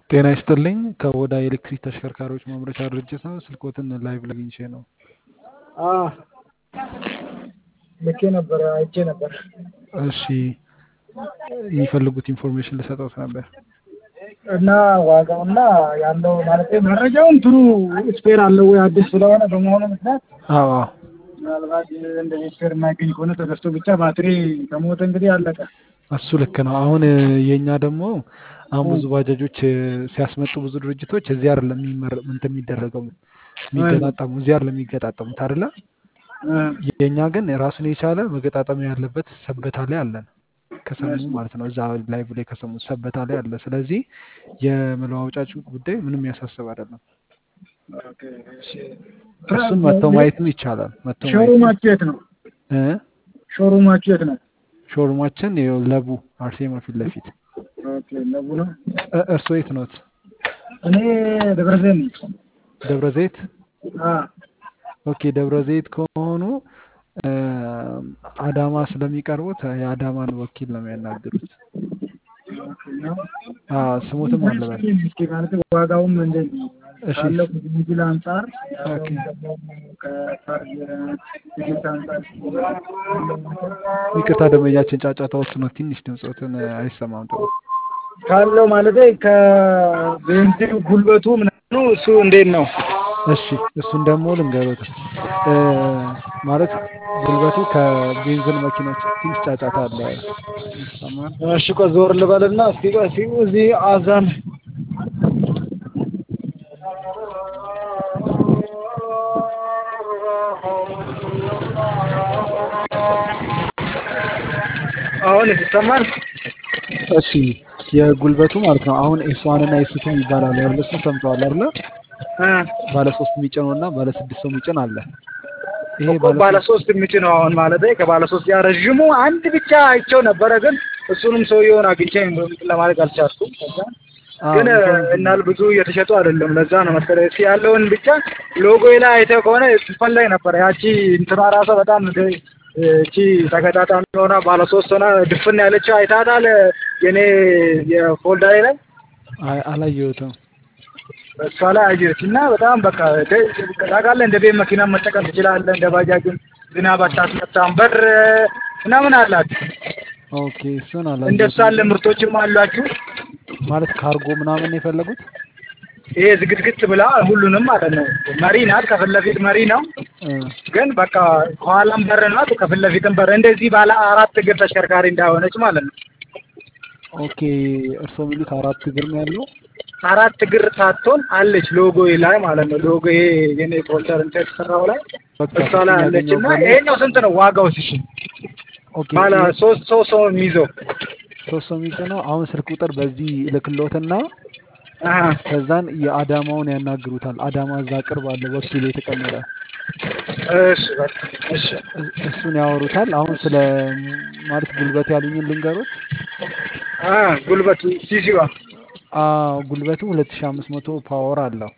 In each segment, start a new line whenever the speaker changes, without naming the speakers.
ጤና ይስጥልኝ ከኦዳ የኤሌክትሪክ ተሽከርካሪዎች ማምረቻ ድርጅት ነው። ስልክዎትን ላይቭ ላይ አግኝቼ ነው።
ልኬ ነበር አይቼ ነበር።
እሺ የሚፈልጉት ኢንፎርሜሽን ልሰጠውት ነበር።
እና ዋጋውና ያለው ማለት መረጃውን ጥሩ ስፔር አለው ወይ አዲስ ስለሆነ በመሆኑ ምክንያት
አዎ
ምናልባት እንደዚህ ስፔር የማይገኝ ከሆነ ተገዝቶ ብቻ ባትሪ ከሞተ እንግዲህ አለቀ።
እሱ ልክ ነው። አሁን የእኛ ደግሞ አሁን ብዙ ባጃጆች ሲያስመጡ ብዙ ድርጅቶች እዚህ አይደለም የሚመረ እንትን የሚደረገው የሚገጣጠሙ እዚህ አይደለም የሚገጣጠሙት አይደለ? የእኛ ግን ራሱን የቻለ መገጣጠሚያ ያለበት ሰበታ ላይ አለን። ከሰሙ ማለት ነው እዛ ላይቭ ላይ ከሰሙ ሰበታ ላይ አለ። ስለዚህ የመለዋወጫችን ጉዳይ ምንም ያሳስብ አይደለም። እሱን መጥተው ማየትም ይቻላል። መጥተው ማየት
ሾሩማችሁ የት ነው?
እ
ሾሩማችሁ የት ነው?
ሾሩማችን ይኸው ለቡ አርሴማ ፊት ለፊት።
ኦኬ ለቡ ነው።
እ እርስዎ የት ኖት?
እኔ ደብረ ዘይት ነኝ።
ደብረ ዘይት።
አ
ኦኬ ደብረ ዘይት ከሆኑ እ አዳማ ስለሚቀርቡት የአዳማን ወኪል ነው የሚያናግሩት። አዎ ስሙትም አለበት።
እስኪ ማለት ዋጋውም እንደዚህ
እሺ
ካለው ከሚል አንጻር
ኦኬ
ከቻርጅ ትኬት አንጻር
ይቅርታ ደንበኛችን ጫጫታ ውስጥ ነው። ትንሽ ድምፆትን አይሰማም ጥሩ።
ካለው ማለት ከቤንዚን ጉልበቱ ምናምኑ እሱ እንዴት ነው?
እሺ እሱን ደግሞ ልንገሮት እ ማለት ጉልበቱ ከቤንዚን መኪኖች ትንሽ ጫጫታ አለ ይሰማል።
እሺ ቆይ ዞር ልበልና እስኪ ቆይ እስኪ እዚህ አዛን አሁን ይሰማል?
እሺ የጉልበቱ ማለት ነው አሁን ኤስ ዋን እና ኤስ ቱ ይባላል አይደል? እሱን ሰምተዋል አይደለ?
እ
ባለ ሶስት የሚጭነው እና ባለ ስድስት ሰው የሚጭን አለ። ይሄ
እኮ ባለ ሶስት የሚጭነው አሁን ማለት ከባለ ሶስት ያ ረዥሙ አንድ ብቻ አይቼው ነበረ፣ ግን እሱንም ሰውየውን አግኝቼ እንትን ለማድረግ አልቻልኩም። ከዛ
አዎ
ግን
ኢንፎርሜሽን
እናል ብዙ እየተሸጡ አይደለም። ለዛ ነው መሰለኝ እስኪ ያለውን ብቻ ሎጎ ላይ አይተህ ከሆነ ትፈለግ ነበረ። ያቺ እንትኗ ራሷ በጣም ደ- እቺ ተገጣጣሚ ሆና ባለ ሶስት ሆና ድፍን ያለችው አይታታል። የኔ የፎልደሬ ላይ
አይ አላየሁትም።
እሷ ላይ አየች እና በጣም በቃ ደ- ታውቃለህ፣ እንደ ቤት መኪና መጠቀም ትችላለህ። እንደ ባጃጅም ዝናብ አታስመታም። በር ምናምን አላት።
ኦኬ እሱን
እንደሱ
አላየሁትም።
ያለ ምርቶችም አሏችሁ።
ማለት ካርጎ ምናምን ነው የፈለጉት?
ይሄ ዝግትግት ብላ ሁሉንም ማለት ነው። መሪ ናት፣ ከፊት ለፊት መሪ ነው።
እ
ግን በቃ ከኋላም በር ናት፣ ከፊት ለፊትም በር። እንደዚህ ባለ አራት እግር ተሽከርካሪ እንዳሆነች ማለት ነው።
ኦኬ እርስዎ የሚሉት አራት እግር ነው ያለው?
አራት እግር ሳትሆን አለች ሎጎ ላይ ማለት ነው። ሎጎ ይሄ የኔ ፖስተር እንትን የተሰራው ላይ
በቃ
እሷ ላይ
እሱን
አለች እና
ያገኘሁት
ይሄኛው ስንት ነው ዋጋው? እሺ
ኦኬ
ባለ
ይሄ
ሶስት ሰው ሰው የሚይዘው
ሶስት ሰው የሚጭነው አሁን ስልክ ቁጥር በዚህ ልክሎትና
አሀ
ከዛን የአዳማውን ያናግሩታል። አዳማ እዛ ቅርብ አለ ወኪል የተቀመጠ
እሺ በቃ እሺ
እ- እሱን ያወሩታል። አሁን ስለ ማለት ጉልበት ያሉኝን ልንገሩት።
አ ጉልበቱ ሲሲዋ
አዎ ጉልበቱ 2500 ፓወር አለው።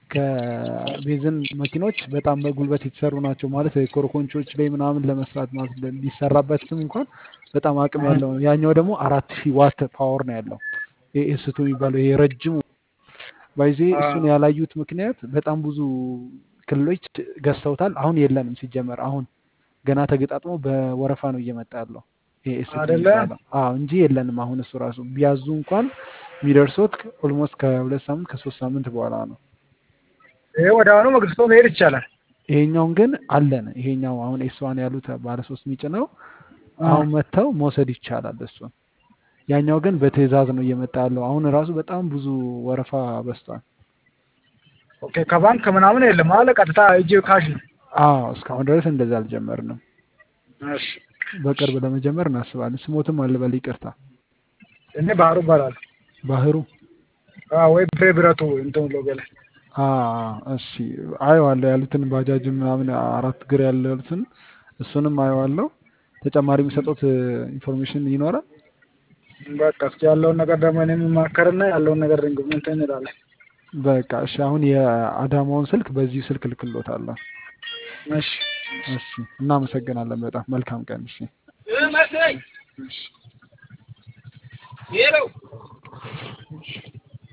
ከቤንዚን መኪኖች በጣም በጉልበት የተሰሩ ናቸው። ማለት ኮረኮንቾች ላይ ምናምን ለመስራት ማለት ቢሰራበትም እንኳን በጣም አቅም ያለው ነው። ያኛው ደግሞ አራት ሺህ ዋት ፓወር ነው ያለው። ኤስቱ የሚባለው ይሄ ረጅሙ ባይዜ እሱን ያላዩት ምክንያት በጣም ብዙ ክልሎች ገዝተውታል። አሁን የለንም ሲጀመር አሁን ገና ተገጣጥሞ በወረፋ ነው እየመጣ ያለው ይሄ ኤስቱ
አይደለ?
የሚባለው አዎ እንጂ የለንም አሁን እሱ ራሱ ቢያዙ እንኳን የሚደርሱት ኦልሞስት ከሁለት ሳምንት ከሶስት ሳምንት በኋላ ነው።
ይሄ ወደ አሁኑ መግዝቶ መሄድ ይቻላል።
ይሄኛውን ግን አለን። ይሄኛው አሁን ኤስዋን ያሉት ባለ ሶስት ሚጭ ነው።
አ
አሁን መጥተው መውሰድ ይቻላል እሱን። ያኛው ግን በትዕዛዝ ነው እየመጣ ያለው። አሁን ራሱ በጣም ብዙ ወረፋ በዝቷል።
ኦኬ ከባንክ ምናምን የለም አለ ቀጥታ እጅ ካሽ ነው።
አዎ እስካሁን ድረስ እንደዛ አልጀመርንም።
እሺ
በቅርብ ለመጀመር እናስባለን። ስሞትም አልበል ይቅርታ።
እኔ ባህሩ እባላለሁ።
ባህሩ
አዎ ወይ ብሬ ብረቱ እንትን ሎጎ ላይ
አ እሺ አየዋለሁ ያሉትን ባጃጅ ምናምን አራት እግር ያሉትን እሱንም አየዋለሁ። ተጨማሪ የሚሰጡት ኢንፎርሜሽን ይኖራል።
በቃ እስኪ ያለውን ነገር ደግሞ እኔ የምማከርና ያለውን ነገር እንትን እንላለን።
በቃ እሺ አሁን የአዳማውን ስልክ በዚሁ ስልክ ልክሎታለሁ።
እሺ
እሺ እናመሰግናለን በጣም መልካም ቀን። እሺ
እሺ